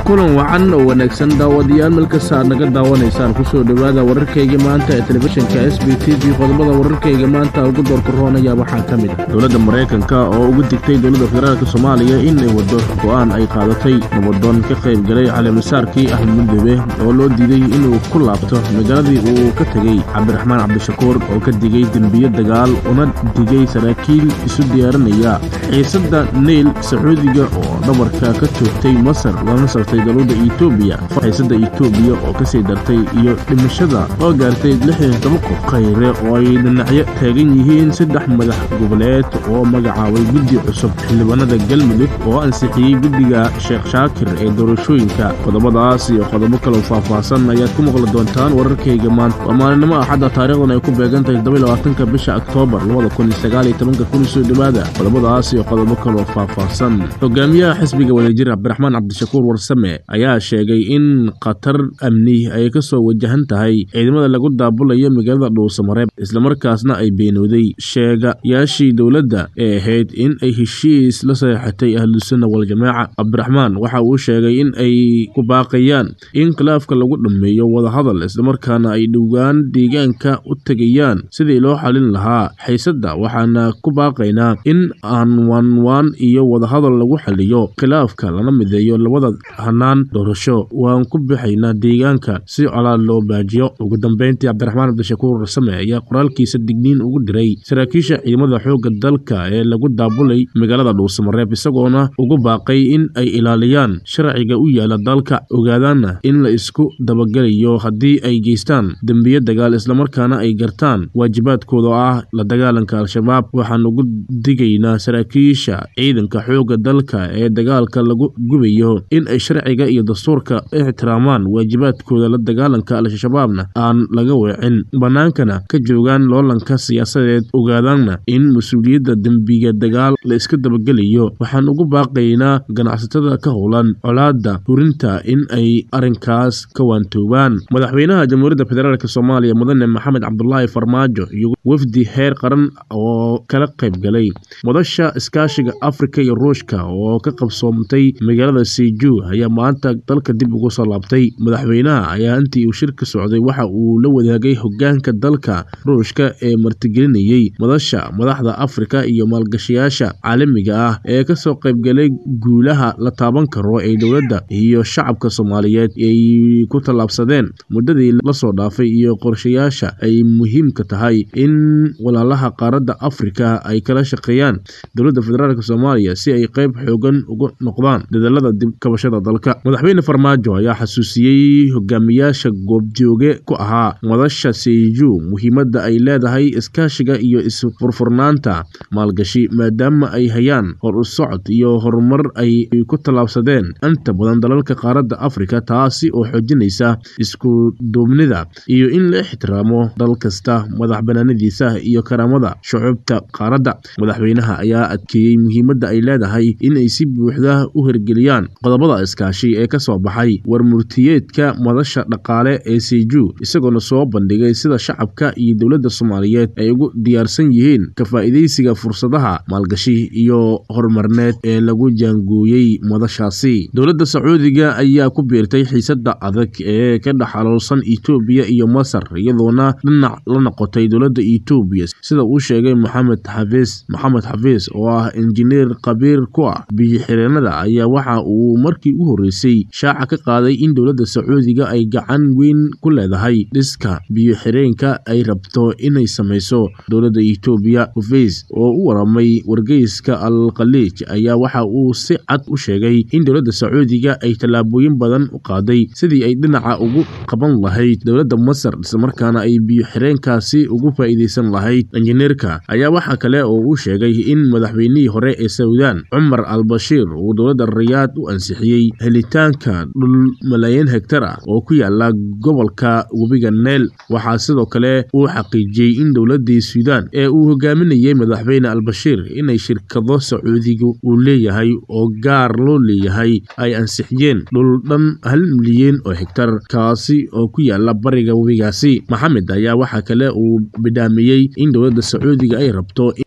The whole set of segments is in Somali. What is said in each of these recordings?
kulan wacan oo wanaagsan daawadayaal meel kasta aad naga daawanaysaan kusoo dhowaada wararkayga maanta ee telefishinka s b t v qodobada wararkayga maanta ugu doorka roonaya waxaa ka mid ah dowladda maraykanka oo ugu digtay dowladda federaalk soomaaliya in ay waddo go'aan ay qaadatay nabadoon ka qayb galay caleemasaarkii ahmed mudoobe oo loo diiday inuu ku laabto magaaladii uu ka tegey cabdiraxmaan cabdishakuur oo ka digay dembiyo dagaal una digay saraakiil isu diyaarinaya xiisadda neyl sacuudiga oo dhabarka ka joogtay masar lana sartay dowladda etoobiya xiisadda etoobiya oo kasii dartay iyo dhimashada oo gaartay lixdan toban qof khayre oo ay dhinacyo taagan yihiin saddex madax goboleed oo magacaabay guddi cusub xildhibaanada galmudug oo ansixiyey guddiga sheekh shaakir ee doorashooyinka qodobadaas iyo qodobo kaloo faahfaahsan ayaad ku maqli doontaan wararkayga maanta waa maalinimo axadda taarikhdan ay ku beegan tahay toddobylabaatanka bisha oktoobar labada kun iyo sagaal iyo tobanka kun soo dhowaada qodobadaas iyo qodobo kaloo faahfaahsan hogaamiyaha xisbiga wadajir cabdiraxmaan cabdishakuur warsame ayaa sheegay in khatar amni ay ka soo wajahan tahay ciidamada lagu daabulayo magaalada dhuusamareeb islamarkaasna ay beenooday sheegayaashii dowladda ee ahayd in ay heshiis la saxeexatay ahlusunna waljamaaca cabdiraxmaan waxa uu sheegay in ay ku baaqayaan in khilaafka lagu dhammeeyo wadahadal islamarkaana ay dhowaan deegaanka u tegayaan sidii loo xalin lahaa xiisadda waxaana ku baaqaynaa in aan waanwaan iyo wadahadal lagu xaliyo khilaafka lana mideeyo labada hanaan doorasho waan ku bixaynaa deegaanka si colaad loo baajiyo ugu dambeyntii cabdiraxmaan cabdishakuur rasame ayaa qoraalkiisa digniin ugu diray saraakiisha ciidamada xoogga dalka ee lagu daabulay magaalada dhuusamareeb isagoona ugu baaqay in ay ilaaliyaan sharciga u yaala dalka ogaadaanna in la isku dabagelayo haddii ay geystaan dembiyo dagaal islamarkaana ay gartaan waajibaadkooda oo ah la dagaalanka al-shabaab waxaan ugu digaynaa saraakiisha ciidanka xoogga dalka ee dagaalka lagu gubayo in ay sharciga iyo dastuurka ixtiraamaan waajibaadkooda la dagaalanka al-shabaabna aan laga weecin bannaankana ka joogaan loolanka siyaasadeed ogaadaanna in mas-uuliyadda dembiga dagaal la iska dabagelayo waxaan ugu baaqaynaa ganacsatada ka howlan colaadda hurinta in ay arrinkaas ka waantoobaan madaxweynaha jamhuuriyadda federaalk soomaaliya mudane maxamed cabdulaahi farmaajo iyo wafdi heer qaran oo kala qayb galay madasha iskaashiga afrika iyo ruushka oo ka qabsoomtay magaalada seju ayaa maanta dalka dib ugu soo laabtay madaxweynaha ayaa intii uu shirka socday waxa uu la wadaagay hogaanka dalka ruushka ee martigelinayey madasha madaxda afrika iyo maalgashayaasha caalamiga ah ee kasoo qaybgalay guulaha la taaban karo ee dowladda iyo shacabka soomaaliyeed ay ku tallaabsadeen muddadii lasoo dhaafay iyo qorshayaasha ay muhiimka tahay in walaalaha qaaradda afrika ay kala shaqeeyaan dowladda federaalk soomaaliya si ay qayb xoogan uga noqdaan dadaalada dib kabashada dalka madaxweyne farmaajo ayaa xasuusiyey hogaamiyaasha goobjooge ku ahaa madasha seju muhiimadda ay leedahay iskaashiga iyo isfurfurnaanta maalgashi maadaama ay hayaan hor u socod iyo horumar ay ku tallaabsadeen inta badan dalalka qaaradda afrika taasi oo xoojinaysa isku duubnida iyo in la ixtiraamo dal kasta madax banaanadiisa iyo karaamada shucuubta qaaradda madaxweynaha ayaa adkeeyey muhiimadda ay leedahay in ay si buuxda u hirgeliyaan qodobada iskaashi ee ka soo baxay warmurtiyeedka madasha dhaqaale ee seju isagoona soo bandhigay sida shacabka iyo dowladda soomaaliyeed ay ugu diyaarsan yihiin ka faa'iidaysiga fursadaha maalgashi iyo horumarneed ee lagu jaangooyey madashaasi dowladda sacuudiga ayaa ku biirtay xiisadda adag ee ka dhex aloolsan etoobiya iyo masar iyadoona dhinac la noqotay dowladda etoobiya sida uu sheegay maxamed xafiis maxamed xafiis oo ah injineer khabiir ku ah biyo-xireenada ayaa waxa uu markii u horreysay shaaca ka qaaday in dowladda sacuudiga ay gacan weyn ku leedahay dhiska biyo-xireenka ay rabto inay samayso dowladda etoobiya xafiis oo u waramay wargeyska al khaliij ayaa waxa uu si cad u sheegay in dowladda sacuudiga ay tallaabooyin badan u qaaday sidii ay dhinaca ugu qaban lahayd dowladda masar islamarkaana ay biyo-xireenkaasi ugu faa'iidaysan lahayd injineerka ayaa waxaa kale oo uu sheegay in madaxweynihii hore ee sawdaan cumar al bashiir uu dowladda rayaad u ansixiyey helitaanka dhul malaayiin hegtar ah oo ku yaala gobolka webiga neel waxaa sidoo kale uu xaqiijiyey in dowladdii suudaan ee uu hogaaminayey madaxweyne albashiir inay shirkado sacuudiga uu leeyahay oo gaar loo leeyahay ay ansixiyeen dhul dhan hal milyan oo hegtar kaasi oo ku yaala bariga webigaasi maxamed ayaa waxaa kale uu bidhaamiyey in dowladda sacuudiga ay rabto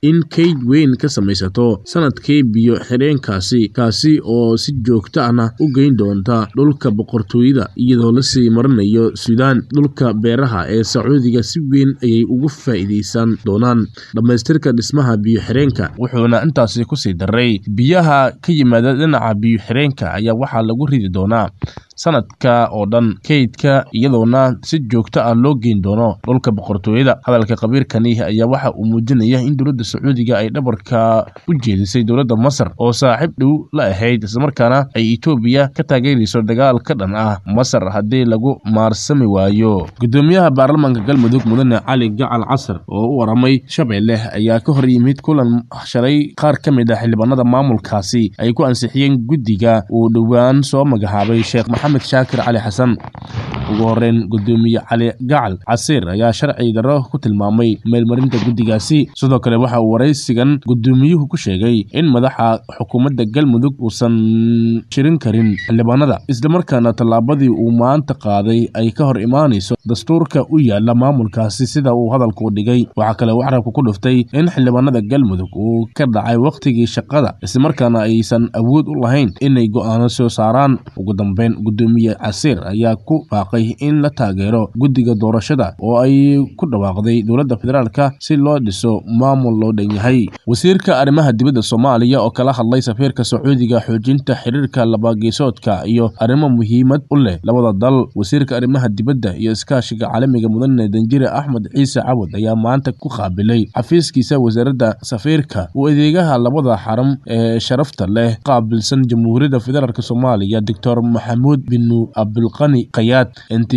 in kayd weyn ka samaysato sanadkii biyo xireenkaasi kaasi oo si joogto ahna u geyn doonta dhulka boqortooyada iyadoo lasii marinayo suudaan dhulka beeraha ee sacuudiga si weyn ayay ugu faa'iidaysan doonaan dhammaystirka dhismaha biyo xireenka wuxuuna intaasi kusii daray biyaha ka yimaada dhinaca biyo xireenka ayaa waxaa lagu ridi doonaa sanadka oo dhan kaydka iyadoona si joogto ah loo geyn doono dhulka boqortooyada hadalka khabiirkani ayaa waxa uu muujinaya in dowladda sacuudiga ay dhabarka u jeedisay dowladda masar oo saaxiib dhow la ahayd islamarkaana ay etoobiya ka taageerayso dagaal ka dhan ah masar haddii lagu maarsami waayo gudoomiyaha baarlamaanka galmudug mudane cali gacal casar oo u waramay shabeelle ayaa ka hor yimid kulan shalay qaar ka mid ah xildhibaanada maamulkaasi ay ku ansixiyeen guddiga uu dhowaan soo magacaabay sheekh maxamed shaakir cali xasan ugu horeyn gudoomiye cali gacal casiir ayaa sharci darro ku tilmaamay meelmarinta guddigaasi sidoo kale waxa uu waraysigan gudoomiyuhu ku sheegay in madaxa xukuumadda galmudug uusan shirin karin xildhibaanada islamarkaana tallaabadii uu maanta qaaday ay ka hor imaanayso dastuurka u yaala maamulkaasi sida uu hadalku dhigay waxaa kale uu carabka ku dhuftay in xildhibaanada galmudug uu ka dhacay wakhtigii shaqada islamarkaana aysan awood u lahayn inay go'aano soo saaraan ugu dambeyn gudoomiye casiir ayaa ku baaqay in la taageero guddiga doorashada oo ay ku dhawaaqday dowladda federaalka si loo dhiso maamul loo dhan yahay wasiirka arrimaha dibadda soomaaliya oo kala hadlay safiirka sacuudiga xoojinta xiriirka labageesoodka iyo arrimo muhiimad u leh labada dal wasiirka arrimaha dibadda iyo iskaashiga caalamiga mudane danjire axmed ciise cawad ayaa maanta ku qaabilay xafiiskiisa wasaaradda safiirka uu adeegaha labada xaram ee sharafta leh qaabilsan jamhuuriyadda federaalk soomaaliya doctor maxamuud binu abdulqani kayaad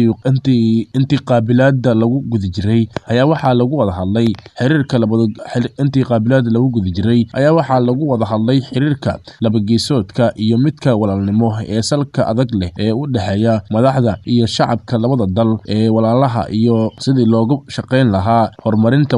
intii qaabilaada lagu guda jiray ayaa waxaa lagu wada hadlay xiriirka intii qaabilaada lagu guda jiray ayaa waxaa lagu wada hadlay xiriirka labageesoodka iyo midka walaalnimo ee salka adag leh ee u dhexeeya madaxda iyo shacabka labada dal ee walaalaha iyo sidii loogu shaqayn lahaa horumarinta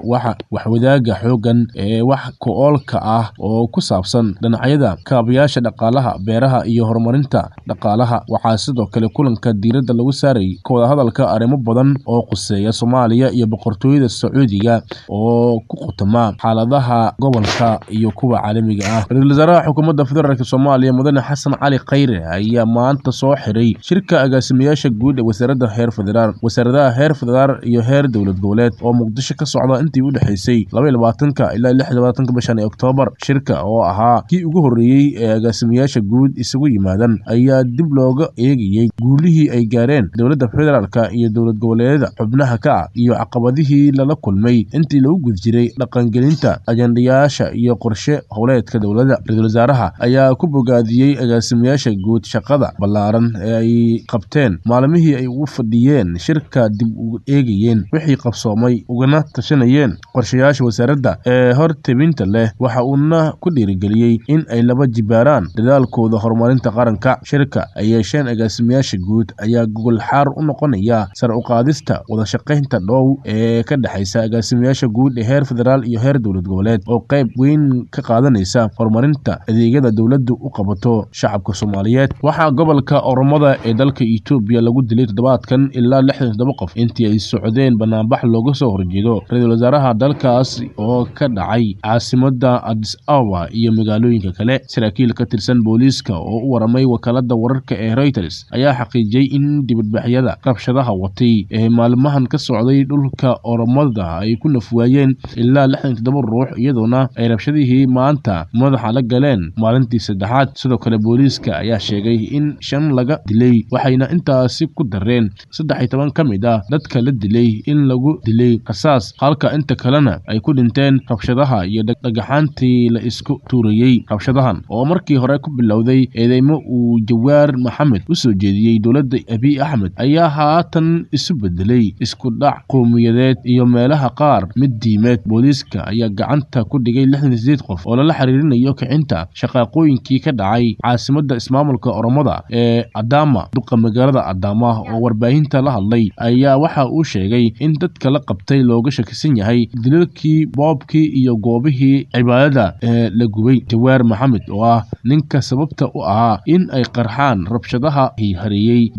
waxwadaaga xoogan ee wax ku-oolka ah oo ku saabsan dhinacyada kaabayaasha dhaqaalaha beeraha iyo horumarinta dhaqaalaha waxaa sidoo kale kulanka diiradda lagu saarayay ka wada hadalka arrimo badan oo quseeya soomaaliya iyo boqortooyada sacuudiga oo ku khutama xaaladaha gobolka iyo kuwa caalamiga ah ra-iisul wasaaraha xukuumadda federaalk soomaaliya mudane xasan cali khayre ayaa maanta soo xiray shirka agaasimayaasha guud ee wasaaradda heer federaal wasaaradaha heer federaal iyo heer dowlad goboleed oo muqdisho ka socda intii u dhexaysay labaatanka ilaa lixlabaatanka bishan ee oktoobar shirka oo ahaa kii ugu horreeyey ee agaasimayaasha guud isugu yimaadan ayaa dib looga eegayey guulihii ay gaareen dowladda federaalka iyo dowlad goboleedyada xubnaha ka ah iyo caqabadihii lala kulmay intii lagu guda jiray dhaqangelinta ajandayaasha iyo qorshe howleedka dowladda ra-iisul wasaaraha ayaa ku bogaadiyey agaasimayaasha guud shaqada ballaaran ee ay qabteen maalmihii ay ugu fadhiyeen shirka dib u eegayeen wixii qabsoomay ugana tashanayeen qorshayaasha wasaaradda ee hor tebinta leh waxa uuna ku dhiirigeliyey in ay laba jibaaraan dadaalkooda horumarinta qaranka shirka ay yeesheen agaasimayaasha guud ayaa gogol xaar u noqonaya sar u qaadista wadashaqaynta dhow ee ka dhexaysa agaasimayaasha guud ee heer federaal iyo heer dowlad goboleed oo qayb weyn ka qaadanaysa horumarinta adeegyada dowladdu u qabato shacabka soomaaliyeed waxaa gobolka oromada ee dalka etoobiya lagu dilay toddobaadkan ilaa lixdan toddoba qof intii ay socdeen banaanbax looga soo horjeedo ra-iisul wasaaraha dalkaas oo ka dhacay caasimada adis awa iyo magaalooyinka kale saraakiil ka tirsan booliiska oo u waramay wakaalada wararka ee reuters ayaa xaqiijiyey in dibadbaxyada rabshadaha watay ee maalmahan ka socday dhulka oromada ay ku nafwaayeen ilaa lixdan toddoba ruux iyadoona ay rabshadihii maanta madaxa la galeen maalintii saddexaad sidoo kale booliiska ayaa sheegay in shan laga dilay waxayna intaasi ku dareen saddex iyo toban ka mid ah dadka la dilay in lagu dilay rasaas halka inta kalena ay ku dhinteen rabshadaha iyo dhagaxaantii la isku tuurayey rabshadahan oo markii hore ku bilowday eedeymo uu jawaar maxamed u soo jeediyey dowladda abiy axmed ayaa haatan isu bedelay isku dhac qowmiyadeed iyo meelaha qaar mid diimeed booliiska ayaa gacanta ku dhigay lixdan sideed qof oo lala xiriirinayo kicinta shaqaaqooyinkii ka dhacay caasimada ismaamulka oromada ee adama duqa magaalada adama oo warbaahinta la hadlay ayaa waxa uu sheegay in dadka la qabtay looga shakisan yahay dilalkii boobkii iyo goobihii cibaadada ee la gubay jawaar maxamed oo ah ninka sababta u ahaa in ay qarxaan rabshadaha hareeyey deegaanada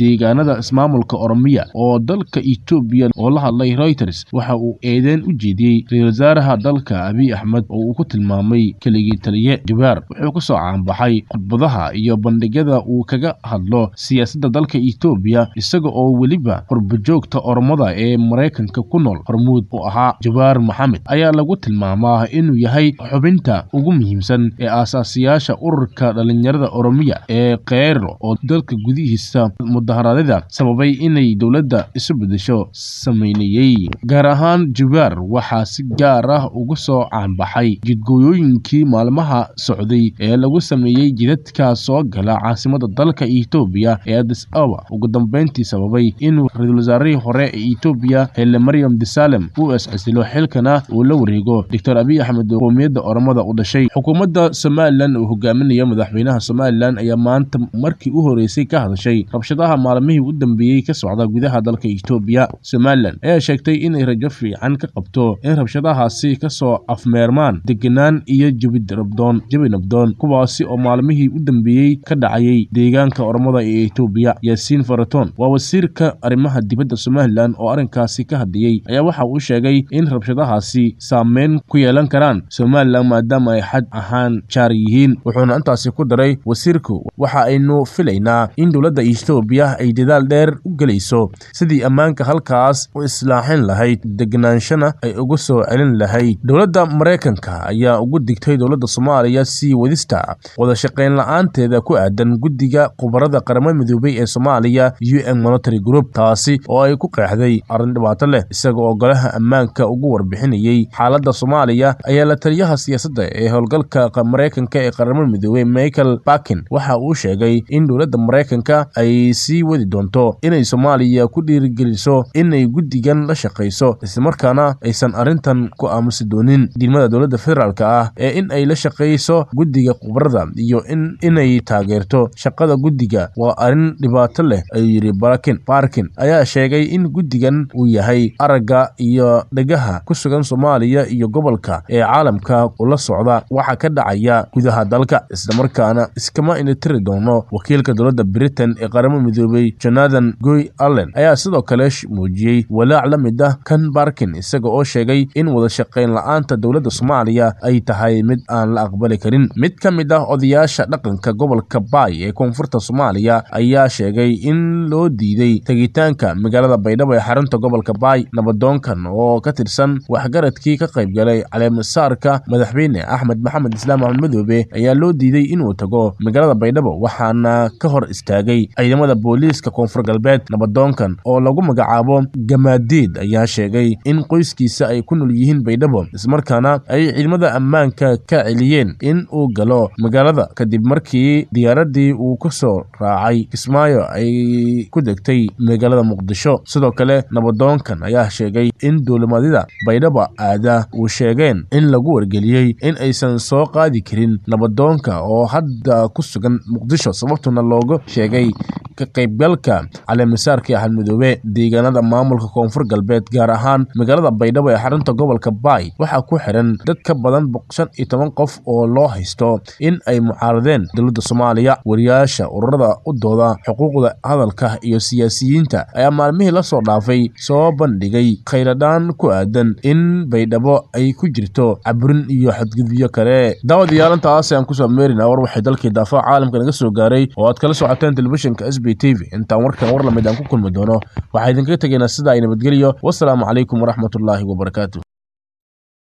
deegaanada ismaamulka oromiya oo dalka etoobiya oo la hadlay reuters waxa uu eedeyn u jeediyey ra-iisul wasaaraha dalka abiy axmed oo uu ku tilmaamay keligii taliye jawaar wuxuu kusoo caanbaxay khudbadaha iyo bandhigyada uu kaga hadlo siyaasadda dalka etoobiya isaga oo weliba qurbajoogta oromada ee maraykanka ku nool hormuud u ahaa jawaar maxamed ayaa lagu tilmaamaa inuu yahay xubinta ugu muhiimsan ee aasaasiyaasha ururka dhalinyarada oromiya ee kheyro oo dalka gudihiisa mudaharaadyada sababay inay dowladda isu bedesho sameynayey gaar ahaan jawaar waxaa si gaar ah ugu soo caanbaxay jidgooyooyinkii maalmaha socday ee lagu sameeyey jidadka soo gala caasimada dalka etoobiya ee adis aba ugu dambeyntii sababay inuu ra-iisul wasaarihii hore ee etoobiya hele maryam desalem uu iscasilo xilkana uu la wareego doctor abiy axmed qoomiyadda oromada u dhashay xukuumadda somalilan uu hogaaminayo madaxweynaha somalilan ayaa maanta markii u horeysay ka hadashay rabshadaha maalmihii u dambeeyey ka socda gudaha dalka etoobiya somalilan ayaa sheegtay inay rajo fiican ka qabto in rabshadahaasi kasoo afmeermaan degenaan iyo jebidrabdoon jebi nabdoon kuwaasi oo maalmihii u dambeeyey ka dhacayay deegaanka oromada ee etoobiya yaasiin faraton waa wasiirka arrimaha dibadda somalilan oo arrinkaasi ka hadlayey ayaa waxa uu sheegay in rabshadahaasi saameyn ku yeelan karaan somalilan maadaama ay xad ahaan jaar yihiin wuxuuna intaasi ku daray wasiirku waxa aynu filaynaa in dowladda etoobiya ay dadaal dheer u gelayso sidii ammaanka halkaas u islaaxin lahayd degnaanshana ay ugu soo celin lahayd dowladda maraykanka ayaa ugu digtay dowladda soomaaliya sii wadista wadashaqayn la-aanteeda ku aadan guddiga khubarada qaramada midoobay ee soomaaliya u n monitary group taasi oo ay ku qeexday arrin dhibaato leh isaga oo golaha ammaanka ugu warbixinayey xaaladda soomaaliya ayaa la taliyaha siyaasadda ee howlgalka maraykanka ee qaramada midoobey michael bakin waxa uu sheegay in dowladda maraykanka ay sii wadi doonto inay soomaaliya ku dhiirigeliso inay guddigan la shaqayso islamarkaana aysan arrintan ku aamusi doonin diidmada dowladda federaalk ah ee in ay la shaqayso guddiga khubarada iyo inay taageerto shaqada guddiga waa arrin dhibaato leh ayuu yidhi barakin barkin ayaa sheegay in guddigan uu yahay aragga iyo dhegaha ku sugan soomaaliya iyo gobolka ee caalamka ula socda waxa ka dhacaya gudaha dalka islamarkaana iskama initiri doono wakiilka dowladda britain ee qaramada midoobey jonathan goy allen ayaa sidoo kale muujiyey walaac la mid ah kan barkin isaga oo sheegay in wadashaqayn la-aanta dowladda soomaaliya ay tahay mid aan la aqbali karin mid ka mid ah odayaasha dhaqanka gobolka baay ee koonfurta soomaaliya ayaa sheegay in loo diiday tegitaanka magaalada baydhabo ee xarunta gobolka baay nabadoonkan oo ka tirsan waxgaradkii ka qaybgalay caleemasaarka madaxweyne axmed maxamed islaam axmed madoobe ayaa loo diiday inuu tago magaalada baydhabo waxaana ka hor istaagay ciidamada booliiska koonfur galbeed nabadoonkan oo lagu magacaabo gamaadiid ayaa sheegay in qoyskiisa ay ku nool yihiin baydhabo ismarkaana ay ciidamada ammaanka ka celiyeen in uu galo magaalada kadib markii diyaaradii uu ku soo raacay kismaayo ay ku degtay magaalada muqdisho sidoo kale nabadoonkan ayaa sheegay in duulimadyada baydhabo aada uu sheegeen in lagu wargeliyey in aysan soo qaadi karin nabadoonka oo hadda ku sugan muqdisho sababtuna looga sheegay ka qaybgalka caleemasaarkii axmed midoobe deegaanada maamulka koonfur galbeed gaar ahaan magaalada baydhabo ee xarunta gobolka baay waxaa ku xiran dad ka badan shan iyo toban qof oo loo haysto in ay mucaaradeen dowladda soomaaliya wariyaasha ururada u dooda xuquuqda hadalka iyo siyaasiyiinta ayaa maalmihii la soo dhaafay soo bandhigay khayradhaan ku aadan in baydhabo ay ku jirto caburin iyo xadgudubyo kale daawadayaal intaas aan kusoo meerina war waxay dalkii daafaha caalamka naga soo gaaray oo aad kala socoteen telefishinka s b t v intaan warkan war lamid aan ku kulmi doono waxaa idinkaga tegaynaa sida ay nabadgeliyo wasalaamu calaykum waraxmatullaahi wabarakaatu